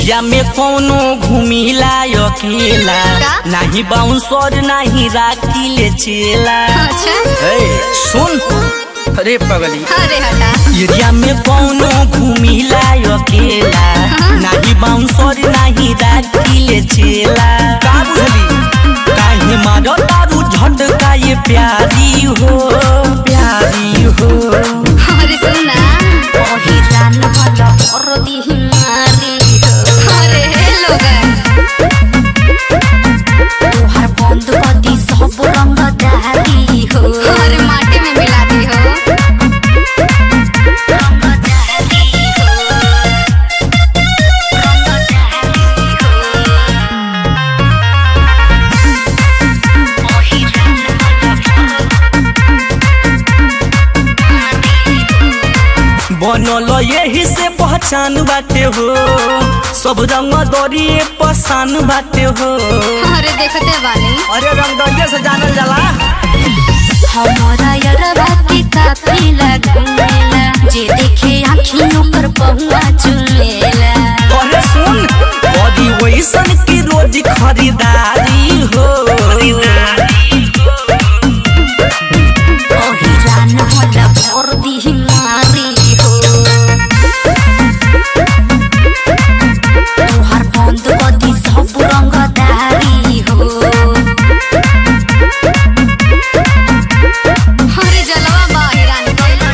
Area में कोनो घूमिला अकेला का? नाही बाउंसर नाही राखी चेला अच्छा ए, सुन अरे पगली अरे हटा एरिया में कोनो घूमिला अकेला हाँ। नाही बाउंसर नाही राखी चेला का बुझली काहे मारो तारू झटका ये प्यारी हो प्यारी हो अरे सुना पहिरान भल परदी हिमारी अरे हे लोग तोहार बंद कदी सब रंग दारी हो अरे माटी में मिला दी हो रंग दारी हो रंग दारी हो पहिरान बनल यही से पहचान बाटे हो सब रंग दरिए पसान बाटे हो अरे देखते बानी अरे रंग दरिए से जानल जाला हमारा यरवा के काफी लगेला जे देखे आँखियों पर पहुआ चुमेला अरे सुन कदी वैसन की रोज खरीदारी हो पहिरान भल परदी हिमारी हो तोहार बंद कदी सब रंग दारी हो अरे जलवा बाहिरान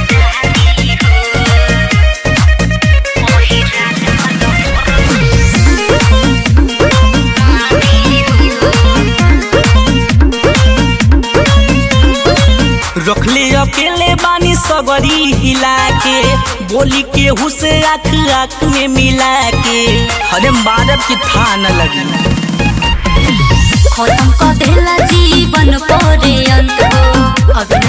रखले अकेले बानी सगरी हिला के बोली के हुसे आँख आँख में मिला के अरे मारब की था न लगी खत्म कर देला जीवन परे अंत हो अब